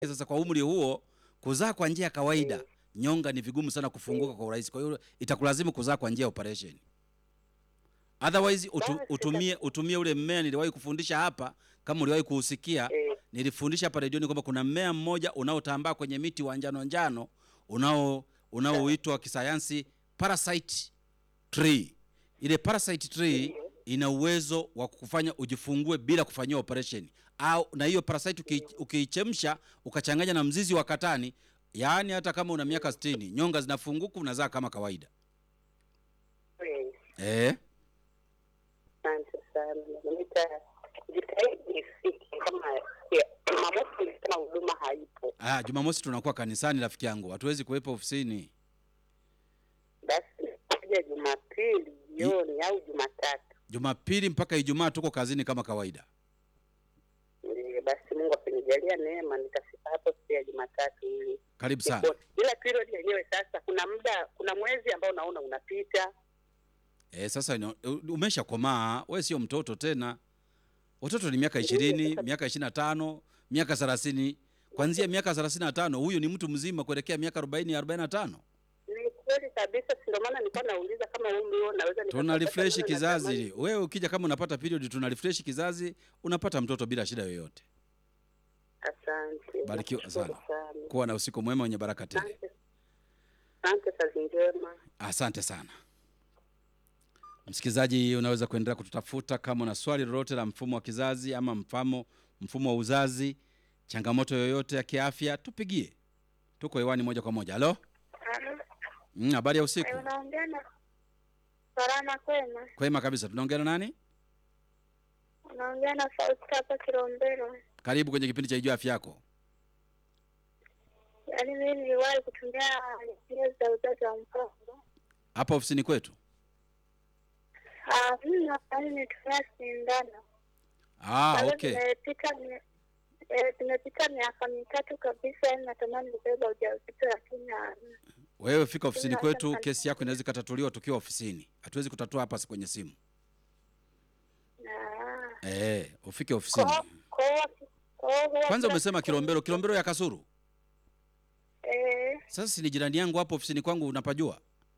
Sasa kwa umri huo kuzaa kwa njia ya kawaida Mm. nyonga ni vigumu sana kufunguka kwa urahisi, kwa hiyo itakulazimu kuzaa kwa njia ya operation. Otherwise utu, Basi, utumie utumie ule mmea niliwahi kufundisha hapa, kama uliwahi kuusikia Eh, nilifundisha hapa redioni kwamba kuna mmea mmoja unaotambaa kwenye miti wa njano njano unao unaoitwa kisayansi parasite tree. Ile parasite tree ina uwezo wa kukufanya ujifungue bila kufanyiwa operation, au na hiyo parasite uki- ukiichemsha ukachanganya na mzizi wa katani, yaani hata kama una miaka 60 nyonga zinafunguka, unazaa kama kawaida. eh, Eh, asante sana. Nitajitahidi nifike kama ya, Jumamosi nilisema huduma haipo, ah, Jumamosi tunakuwa kanisani, rafiki yangu, hatuwezi kuwepo ofisini. basi kuja Jumapili jioni au Jumatatu. Jumapili mpaka Ijumaa tuko kazini kama kawaida. Ndiyo, basi Mungu akinijalia neema nitafika hapo siku ya Jumatatu ili Karibu sana. nikuone. Ila period yenyewe sasa, kuna muda, kuna mwezi ambao naona unapita. Eh, sasa ino- u- umeshakomaa, we sio mtoto tena. Watoto ni miaka ishirini, miaka ishirini na tano, miaka thelathini. Kwanzia miaka thelathini na tano huyu ni mtu mzima kuelekea miaka arobaini, arobaini na tano. Ni kweli kabisa, si ndio maana nilikuwa nauliza kama umri huo naweza Tuna nikapata, refresh maana kizazi. natamani- Wewe ukija kama unapata period, tuna refresh kizazi, unapata mtoto bila shida yoyote. Asante, Barikiwa nashukuru sana. sana. Kuwa na usiku mwema wenye baraka tele. Asante, asante, kazi njema. Asante sana msikilizaji, unaweza kuendelea kututafuta kama una swali lolote la mfumo wa kizazi ama mfamo mfumo wa uzazi, changamoto yoyote ya kiafya, tupigie. Tuko hewani moja kwa moja. Halo, Mm, habari ya usiku. Unaongea na Salama kwema? Kwema kabisa. Tunaongea na nani? Unaongea na Fausta hapa Kilombero. Karibu kwenye kipindi cha Ijua Afya Yako. Yaani mimi niliwahi kutumia njia za uzazi wa mpango. Hapa ofisini kwetu. Ah, mimi yaani nitumia sindano. Ah, Sasa okay. Tumepita mi- eh, tumepita miaka mitatu kabisa, yaani natamani kubeba ujauzito lakini hamna. Wewe fika ofisini Sina kwetu, hata- kesi yako inaweza ikatatuliwa tukiwa ofisini. Hatuwezi kutatua hapa kwenye simu. Ah. Eh, ufike ofisini. Kwa kwa kwa huwa Kwanza kila umesema siku- Kilombero, Kilombero ya Kasuru. Eh, Sasa si ni jirani yangu hapo ofisini kwangu, unapajua?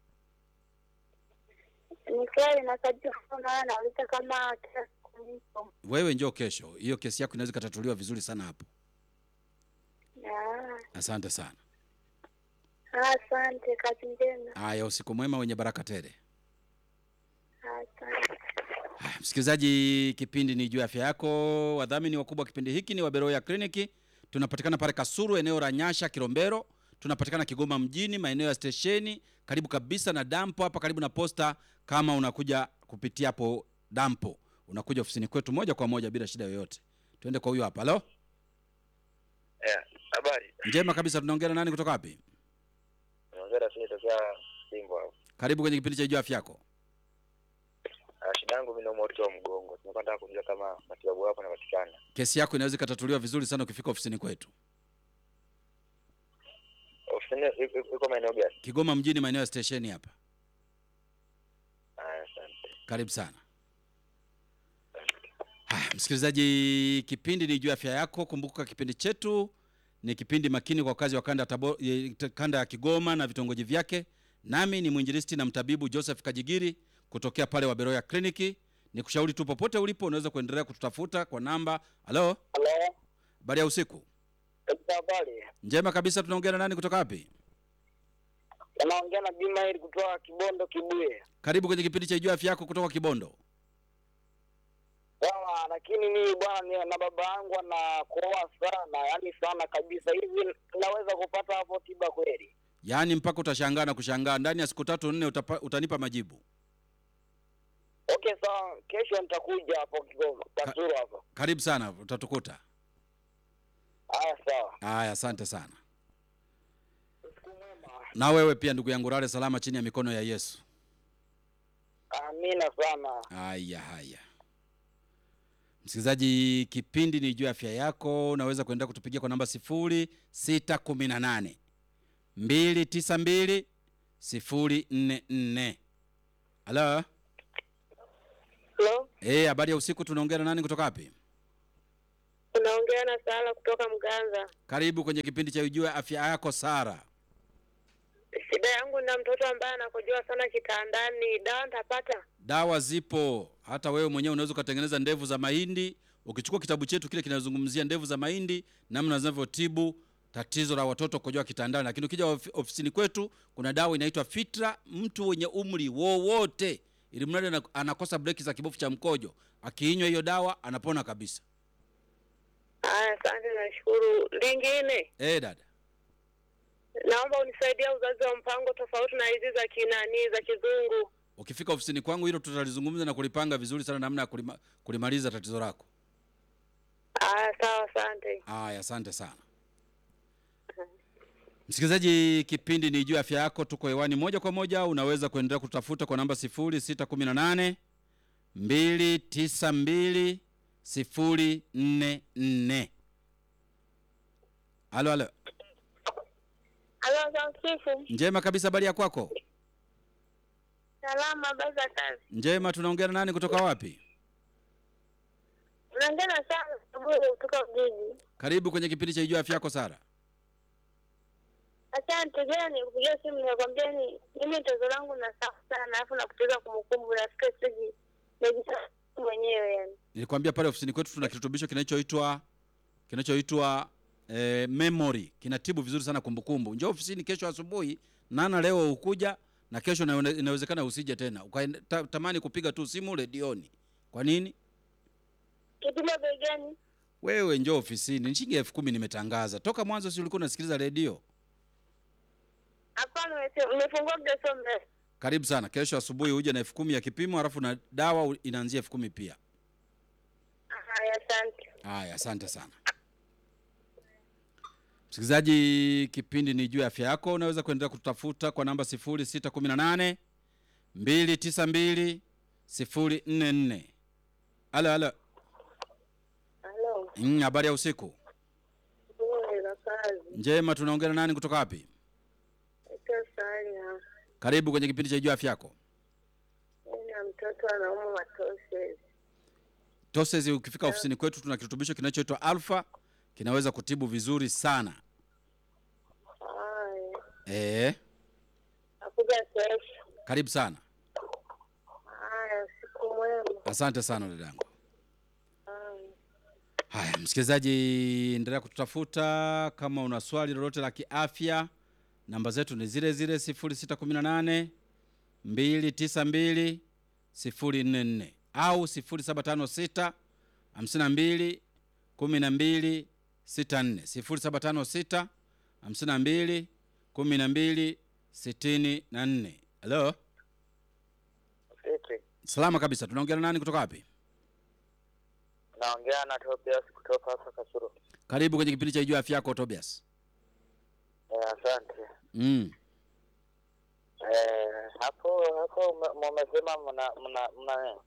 ni kweli nakajua maana nauliza kama kila siku nipo. Wewe njoo kesho, hiyo kesi yako inaweza ikatatuliwa vizuri sana hapo. Ah. Asante sana. Asante, kazi njema. Haya, usiku mwema wenye baraka tele. Asante. Haya, msikilizaji, kipindi ni juu ya afya yako. Wadhamini wakubwa wa kipindi hiki ni Waberoya Kliniki. Tunapatikana pale Kasuru, eneo la Nyasha, Kilombero. Tunapatikana Kigoma mjini, maeneo ya stesheni, karibu kabisa na dampo hapa, karibu na posta. Kama unakuja kupitia hapo dampo, unakuja ofisini kwetu moja kwa moja bila shida yoyote. Tuende kwa huyo hapa. Halo, Eh, habari. njema kabisa. Tunaongea na nani kutoka wapi? Naongea na sisi tokea Simba. hapo. Karibu kwenye kipindi cha juu ya afya yako. Ah, shida yangu mimi naumwa uti wa mgongo. Tunataka nataka kujua kama matibabu hapo yanapatikana. Kesi yako inaweza ikatatuliwa vizuri sana ukifika ofisini kwetu Ofisini iko- iko iko maeneo gani? Kigoma mjini, maeneo ya stesheni hapa. Ah, asante. Karibu sana. Haya, msikilizaji, kipindi ni juu ya afya yako. Kumbuka kipindi chetu ni kipindi makini kwa wakazi wa kanda ya, Tabo, eh, kanda ya Kigoma na vitongoji vyake. Nami ni mwinjilisti na mtabibu Joseph Kajigiri kutokea pale Waberoya Kliniki. Ni kushauri tu popote ulipo unaweza kuendelea kututafuta kwa namba. Halo, Halo, habari ya usiku. katika habari, Njema kabisa. Tunaongea na nani kutoka wapi? unaongea na Juma ili kutoka Kibondo Kibuye. Karibu kwenye kipindi cha juu ya afya yako kutoka Kibondo. Sawa, lakini mimi bwana, ni- na baba yangu anakoa sana, yaani sana kabisa. Hivi naweza kupata hapo tiba kweli? Yaani mpaka utashangaa na kushangaa, ndani ya siku tatu nne utapa, utanipa majibu. Okay, sawa, kesho nitakuja hapo Kigoma Kasuru hapo. Karibu sana, utatukuta. Haya, sawa. Haya, asante sana. Na wewe pia ndugu yangu, lale salama chini ya mikono ya Yesu. Amina sana. Haya, haya. Msikilizaji, kipindi ni juu ya afya yako. Unaweza kuendelea kutupigia kwa namba sifuri sita kumi na nane mbili tisa mbili sifuri nne nne. Halo, Hello? eh, habari ya usiku. Tunaongea na nani kutoka wapi? Unaongea na Sara kutoka Mganza. Karibu kwenye kipindi cha Ujue Afya Yako, Sara. Shida yangu na mtoto ambaye anakojoa sana kitandani, dawa nitapata? Dawa zipo, hata wewe mwenyewe unaweza ukatengeneza ndevu za mahindi. Ukichukua kitabu chetu kile kinazungumzia ndevu za mahindi, namna zinavyotibu tatizo la watoto kukojoa kitandani. Lakini ukija ofi- ofisini kwetu, kuna dawa inaitwa Fitra. Mtu wenye umri wowote, ili mradi ana- anakosa breki za kibofu cha mkojo, akiinywa hiyo dawa anapona kabisa. Haya, asante, nashukuru. Lingine, Eh, dada, naomba unisaidia uzazi wa mpango tofauti na hizi za kinani za kizungu. ukifika ofisini kwangu, hilo tutalizungumza na kulipanga vizuri sana, namna ya kulima, kulimaliza tatizo lako. Haya, sawa, asante. Aya, asante sana msikilizaji, kipindi ni juu ya afya yako. Tuko hewani moja kwa moja, unaweza kuendelea kutafuta kwa namba 0618 292 044. Halo, halo, Halo, Zamsifu. njema kabisa. Habari ya kwako? Salama, habari za kazi? Njema. Tunaongea na nani kutoka wapi? Unaongea na Sara Saburi kutoka Ujiji. Karibu kwenye kipindi cha juu ya afya yako, Sara. Asante, jana nikupigia simu nikakwambia ni mimi tatizo langu na safu sana, alafu nakupoteza kumbukumbu, nafika siji najisa mwenyewe yani. Nilikwambia pale ofisini kwetu tuna kirutubisho kinachoitwa kinachoitwa eh, memory kinatibu vizuri sana kumbukumbu. Njoo ofisini kesho asubuhi, nana leo ukuja na kesho na inawezekana usije tena ukatamani kupiga tu simu redioni. Kwa nini? Kipimo bei gani? Wewe njoo ofisini, ni shilingi elfu kumi nimetangaza toka mwanzo. Si ulikuwa unasikiliza redio? Hapana, umese- umefungua muda sio mrefu. Karibu sana, kesho asubuhi uje na elfu kumi ya kipimo, halafu na dawa u- inaanzia elfu kumi pia. Haya, asante. Haya, asante sana msikilizaji, kipindi ni juu ya afya yako. Unaweza kuendelea kututafuta kwa namba 0618 292 044. Halo, halo. Halo, Mm, habari ya usiku bure za kazi. njema. Tunaongea na nani kutoka wapi? Ito sana. Karibu kwenye kipindi cha juu ya afya yako. Mimi na mtoto anauma matoshes. Toses, ukifika ofisini kwetu tuna kirutubisho kinachoitwa Alpha, kinaweza kutibu vizuri sana. Haya, Eh, nakuja kesho. karibu sana. Haya, usiku mwema. Asante sana dadangu. Haya. Haya, msikilizaji, endelea kututafuta kama una swali lolote la kiafya. Namba zetu ni zile zile 0618 292 044 au 0756 52 12 64 0756 52 12 64. Halo, Vipi? salama kabisa. Tunaongea na nani kutoka wapi? Naongea na Tobias kutoka hapa Kasuru. Karibu kwenye kipindi cha Ijua Afya Yako, Tobias. Eh, asante. Mm. Eh, hapo hapo ume- mumesema mna mna mna nini?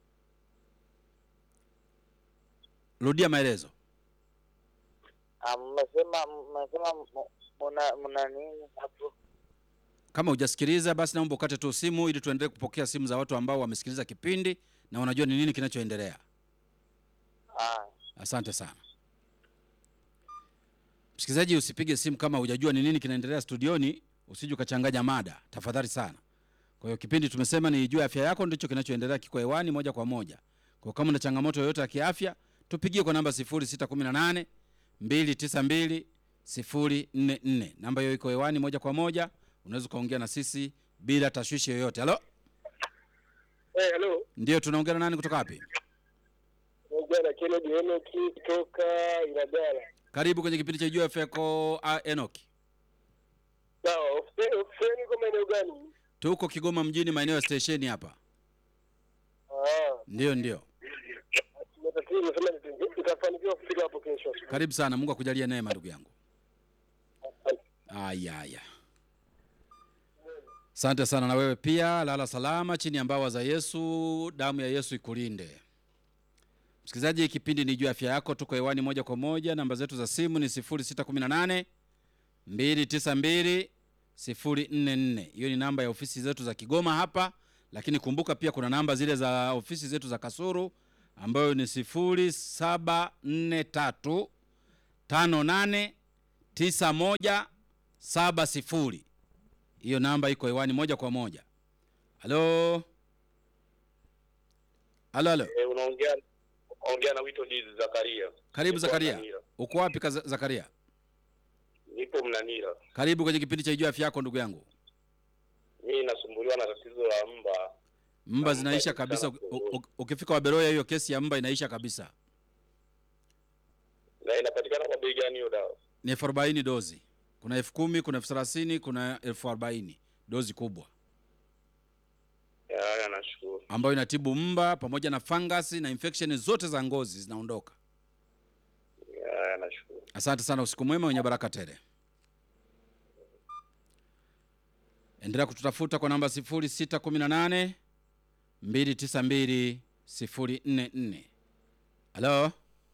Rudia maelezo. Ah, mmesema mmesema mu- mna mna nini hapo? Kama hujasikiliza basi naomba ukate tu simu ili tuendelee kupokea simu za watu ambao wamesikiliza kipindi na wanajua ni nini kinachoendelea. Ah, Asante sana. Msikilizaji, usipige simu kama hujajua ni nini kinaendelea studioni, usije ukachanganya mada, tafadhali sana. Kwa hiyo kipindi tumesema ni juu ya afya yako, ndicho kinachoendelea, kiko hewani moja kwa moja. Kwa hiyo kama una changamoto yoyote ya kiafya, tupigie kwa namba 0618 292 044. Namba hiyo iko hewani moja kwa moja, unaweza ukaongea na sisi bila tashwishi yoyote. Halo, eh, hello. ndio tunaongea na nani kutoka wapi? Naongea na Kennedy Enoki kutoka Ilagala. Karibu kwenye kipindi cha juu ya afya yako, uh, Enoki. Sawa, ofisini ofisini kwa maeneo gani? Tuko Kigoma mjini, maeneo ya stesheni hapa. Ah, Ndio, ndio. matatizo nasema nita- nitafanikiwa kufika hapo kesho. Karibu sana, Mungu akujalie neema ndugu yangu. Aya, aya. Asante sana na wewe pia, lala salama chini ya mbawa za Yesu, damu ya Yesu ikulinde. Msikilizaji, kipindi ni juu ya afya yako, tuko hewani moja kwa moja. Namba zetu za simu ni 0618 292 044. Hiyo ni namba ya ofisi zetu za Kigoma hapa, lakini kumbuka pia kuna namba zile za ofisi zetu za Kasuru ambayo ni 0743 tano nane tisa moja saba sifuri. Hiyo namba iko hewani moja kwa moja. Halo, halo, halo. Eh, unaongea ongea na Wito Dizi Zakaria. Karibu Nipo Zakaria, Mnanira. uko wapi Kaza- Zakaria? Nipo Mnanira. Karibu kwenye kipindi cha Ijua Afya Yako, ndugu yangu. Mimi nasumbuliwa na tatizo la mba. Mba Mba zinaisha ni kabisa. sana u- kuua. u- Ukifika Waberoya, hiyo kesi ya mba inaisha kabisa. Na inapatikana kwa bei gani hiyo dawa? Ni elfu arobaini dozi. Kuna elfu kumi kuna elfu thelathini kuna elfu arobaini dozi kubwa, Ya, Haya, nashukuru. ambayo inatibu mba pamoja na fangasi na infection zote za ngozi zinaondoka. Ya, Haya, nashukuru. Asante sana, usiku mwema wenye baraka tele. Endelea kututafuta kwa namba 0618 292 044. Halo,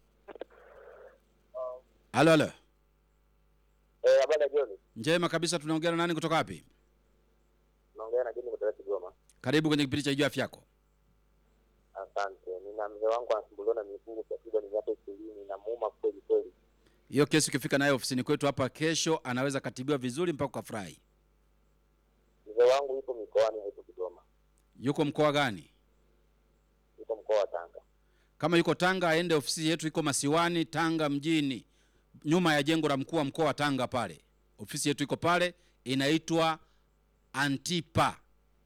halo, halo. Eh, habari ya jioni. Njema kabisa, tunaongea na nani kutoka wapi? Naongea na Jini kutoka Kigoma. Karibu kwenye kipindi cha Ijua Afya Yako. Asante. Nina mzee wangu anasumbuliwa na miguu takriban miaka ishirini na muuma kweli kweli. Hiyo kesi ukifika nayo ofisini kwetu hapa kesho, anaweza katibiwa vizuri mpaka ukafurahi. Mzee wangu yuko mikoani, hayupo Kigoma, Yuko mkoa gani? yuko mkoa wa Tanga. Kama yuko Tanga, aende ofisi yetu, iko Masiwani, Tanga mjini, nyuma ya jengo la mkuu wa mkoa wa Tanga pale. Ofisi yetu iko pale, inaitwa Antipa.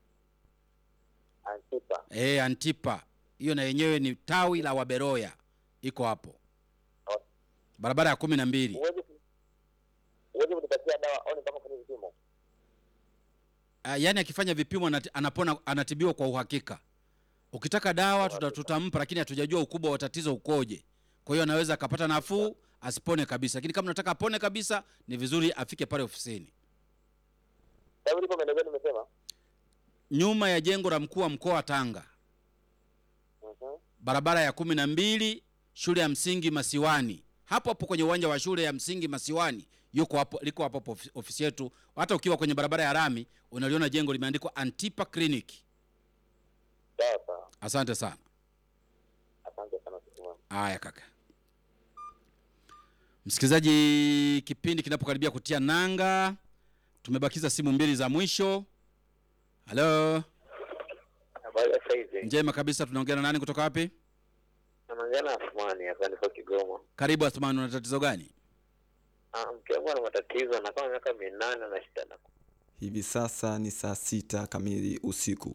Antipa. E, Antipa hiyo na yenyewe ni tawi la Waberoya, iko hapo barabara ya kumi na mbili. Huwezi huwezi kunipatia dawa au nipaka kwenye vipimo? Ah, yaani akifanya vipimo anati- anapona, anatibiwa kwa uhakika. Ukitaka dawa tuta, tutampa, lakini hatujajua ukubwa wa tatizo ukoje. Kwa hiyo anaweza akapata nafuu asipone kabisa, lakini kama unataka apone kabisa, ni vizuri afike pale ofisini, Sasa ulipo maeneo gani umesema? nyuma ya jengo la mkuu wa mkoa wa Tanga, Mhm. barabara ya kumi na mbili, shule ya msingi Masiwani, hapo hapo kwenye uwanja wa shule ya msingi Masiwani yuko hapo, liko hapo hapo ofi- ofisi yetu. Hata ukiwa kwenye barabara ya rami unaliona jengo limeandikwa Antipa Clinic. Sawa sawa. Asante sana. Asante sana siku mwema. Haya kaka. Msikilizaji, kipindi kinapokaribia kutia nanga, tumebakiza simu mbili za mwisho. Halo, Habari ya saizi. njema kabisa. Tunaongea na nani kutoka wapi? Naongea na Athmani hapa nipo Kigoma. Karibu Athmani, una tatizo gani? Ah, mke wangu ana matatizo na kama miaka minane na shida na Hivi sasa ni saa sita kamili usiku.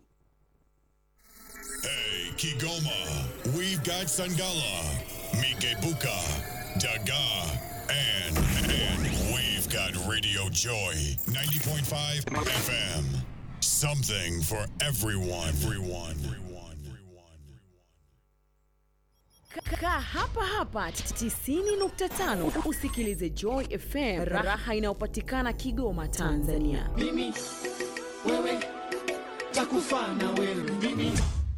Hey, Kigoma, we've got Sangala, Mikebuka, Daga, and, and we've got Radio Joy 90.5 FM. Something for everyone. Everyone. Everyone. Everyone. Kaa hapa hapa 90.5 usikilize Joy FM, raha inayopatikana Kigoma, Tanzania. mimi wewe takufa na wewe mimi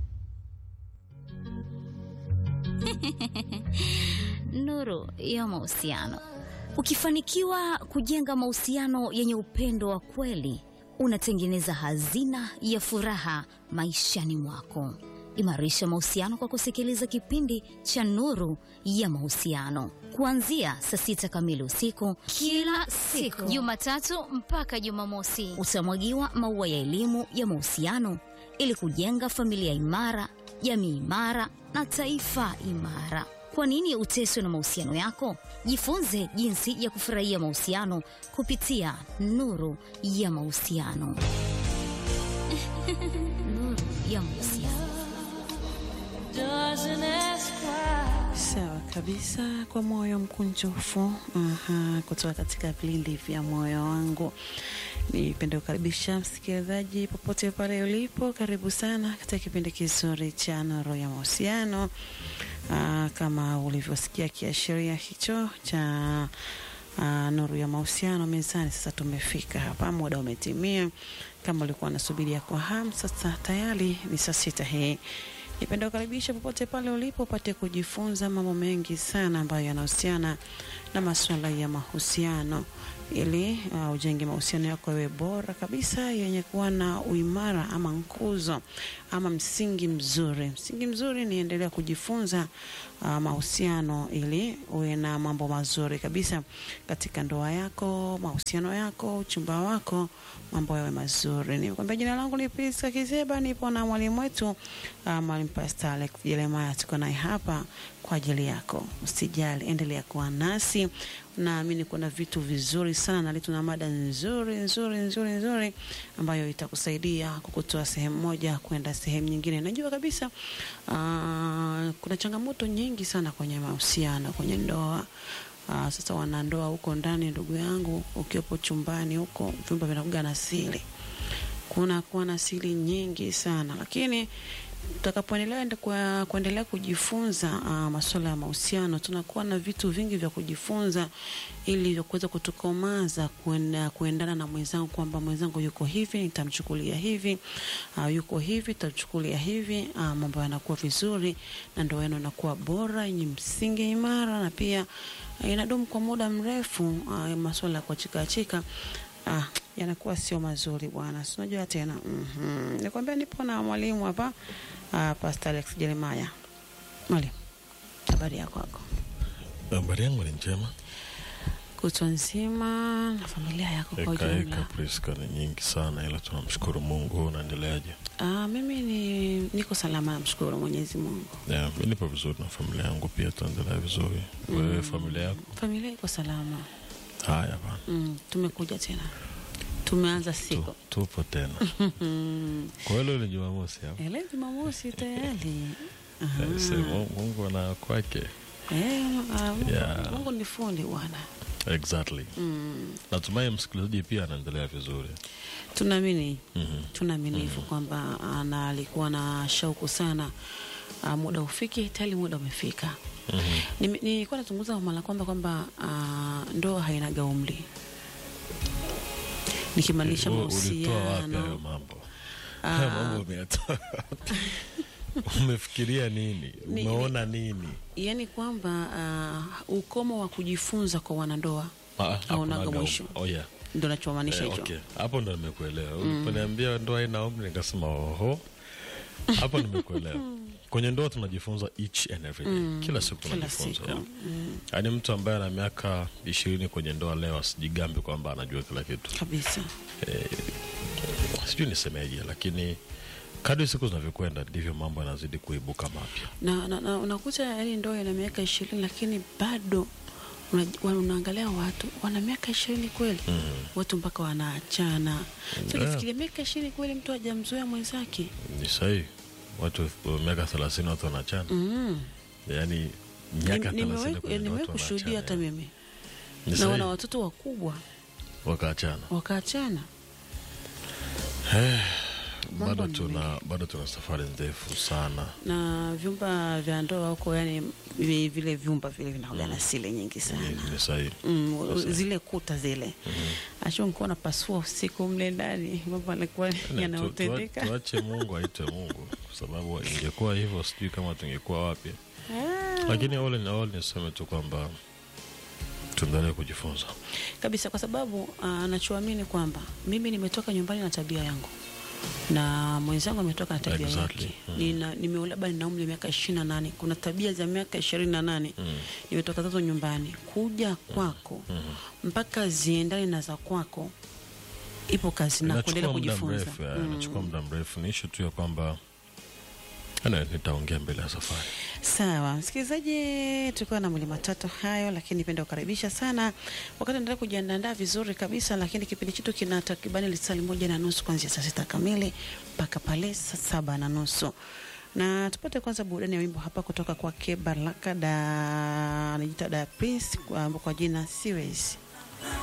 nuru ya mahusiano. Ukifanikiwa kujenga mahusiano yenye upendo wa kweli, unatengeneza hazina ya furaha maishani mwako. Imarisha mahusiano kwa kusikiliza kipindi cha Nuru ya Mahusiano kuanzia saa sita kamili usiku kila siku, Jumatatu mpaka Jumamosi. Utamwagiwa maua ya elimu ya mahusiano ili kujenga familia imara, jamii imara na taifa imara. Kwa nini uteswe na mahusiano yako? Jifunze jinsi ya kufurahia mahusiano kupitia Nuru ya Mahusiano. Nuru ya Mahusiano. Sawa kabisa, kwa moyo mkunjufu aha, kutoka katika vilindi vya moyo wangu. Nipende kukaribisha msikilizaji popote pale ulipo, karibu sana katika kipindi kizuri cha Nuru ya Mahusiano. Ah, Kama ulivyosikia kiashiria hicho cha ah, Nuru ya Mahusiano mezani, sasa tumefika hapa, muda umetimia. Kama ulikuwa unasubiria kwa hamu, sasa tayari ni saa sita hii Nipenda kukaribisha popote pale ulipo upate kujifunza mambo mengi sana ambayo yanahusiana na masuala ya mahusiano ili uh, ujenge mahusiano yako yawe bora kabisa yenye kuwa na uimara ama nguzo ama msingi mzuri. Msingi mzuri ni endelea kujifunza uh, mahusiano ili uwe na mambo mazuri kabisa katika ndoa yako, mahusiano yako, uchumba wako, mambo yawe mazuri. Nikwambia jina langu ni Priska Kizeba, nipo na mwalimu wetu uh, mwalimu Pastor Alex Jeremiah, tuko naye hapa kwa ajili yako. Usijali, endelea kuwa nasi. Naamini kuna vitu vizuri sana na leo tuna mada nzuri nzuri nzuri nzuri ambayo itakusaidia kukutoa sehemu moja kwenda sehemu nyingine. Najua kabisa uh, kuna changamoto nyingi sana kwenye mahusiano, kwenye ndoa. Uh, sasa wanandoa huko ndani, ndugu yangu, ukiwepo chumbani huko, vyumba vinakuwa na siri, kuna kuwa na siri nyingi sana, lakini tutakapoendelea ende- kwa- kuendelea kujifunza uh, masuala ya mahusiano, tunakuwa na vitu vingi vya kujifunza ili vya kuweza kutukomaza kuenda, kuendana na mwenzangu kwamba mwenzangu yuko hivi nitamchukulia hivi, uh, yuko hivi nitamchukulia hivi. Uh, mambo yanakuwa vizuri na ndoa yenu inakuwa bora yenye msingi imara na pia uh, inadumu kwa muda mrefu. Uh, masuala ya kuachikaachika ah, yanakuwa sio mazuri bwana, si unajua tena. mm Nikwambia nipo na mwalimu hapa ah, Pastor Alex Jeremiah. Mwalimu, habari yako kwako? Habari yangu ni njema. Kutwa nzima na familia yako kwa Eka eka ujumla? Priska ni nyingi sana, ila tunamshukuru Mungu. Unaendeleaje? Ah, mimi ni niko salama, namshukuru Mwenyezi Mungu. Yeah, mi nipo vizuri na familia yangu pia, tunaendelea vizuri. Wewe familia yako? Familia iko salama. Haya bana, Mm, tumekuja tena, tumeanza siku tupo tena. Kwa hiyo leo ni Jumamosi hapo. Eh, leo Jumamosi tayari. Eh, sasa Mungu- Mungu ana kwake. Eh, ah, Mungu- Yeah. Mungu ni fundi bwana. Exactly. Mm. Natumai msikilizaji pia anaendelea vizuri. tunaamini Mhm. tunaamini hivyo kwamba ana alikuwa na shauku sana uh, muda ufike tayari muda umefika Mhm. Nime- nilikuwa nazungumza mara kwamba kwamba uh, ndoa hainaga umri nikimaanisha U- Ulitoa wapi hayo mahusiano mambo? Ah. Hayo mambo umeyatoa wapi? Umefikiria nini? Ni- Umeona nini? yaani kwamba uh, ukomo wa kujifunza kwa wanandoa Ah, haunaga hakunaga mwisho um- Oh, yeah. ndo nachomaanisha Eh, hicho okay. Hapo ndo nimekuelewa. Mm. Uliponiambia ndoa haina umri nikasema oho. Hapo nimekuelewa. Kwenye ndoa tunajifunza each and every day. Mm, Kila siku kila tunajifunza. siku. yeah. Mm. Yaani mtu ambaye ana miaka ishirini kwenye ndoa leo asijigambi kwamba anajua kila kitu. kabisa Eh, sijui nisemeje, lakini kadri siku zinavyokwenda ndivyo mambo yanazidi kuibuka mapya. na, na, na unakuta yani ndoa ina miaka ishirini lakini bado una- wa- unaangalia watu wana miaka ishirini kweli Mm. watu mpaka wanaachana so Yeah. nifikiria miaka ishirini kweli mtu hajamzoea mwenzake Ni sahihi. Watu wa miaka thelathini watu wanachana. mm. Yaani miaka Nim- nimewahi thelathini kwenye ndoa nimewahi watu kushuhudia hata wanaachana. mimi Ni na sahihi. wana watoto wakubwa Wakaachana. wakaachana Eh, Mambo bado ni tuna bado tuna safari ndefu sana. na vyumba vya ndoa huko yani vi- vile vyumba vile vinakuwa na sile nyingi sana Ni, ni sahihi. Mm, Ni sahihi. zile kuta zile ashu nikuwa napasua usiku mle ndani mambo anakuwa Na tu- yanaotendeka tua- Tuache Mungu aitwe Mungu, kwa sababu ingekuwa hivyo sijui kama tungekuwa wapi. Ah. Lakini all in all niseme tu kwamba tuendelee kujifunza. kabisa kwa sababu ah, nachoamini kwamba mimi nimetoka nyumbani na tabia yangu na mwenzangu ametoka na tabia Exactly. yake Mm. Nina- nimeoa labda nina umri wa miaka ishirini na nane kuna tabia za miaka ishirini na nane Mm. nimetoka zazo nyumbani kuja kwako mpaka ziendane na za kwako ipo kazi na kuendelea Inachukua muda kujifunza mrefu, ya, Mm. inachukua muda mrefu. Ni ishu tu ya kwamba ana nitaongea mbele ya safari. Sawa, msikilizaji, tulikuwa na mwili matatu hayo, lakini nipenda kukaribisha sana wakati endelea kujiandaa vizuri kabisa, lakini kipindi chetu kina takribani lisali moja na nusu kuanzia saa sita kamili mpaka pale saa saba na nusu na tupate kwanza burudani ya wimbo hapa kutoka kwake Baraka da anajiita da Prince kwa, kwa jina Siwezi.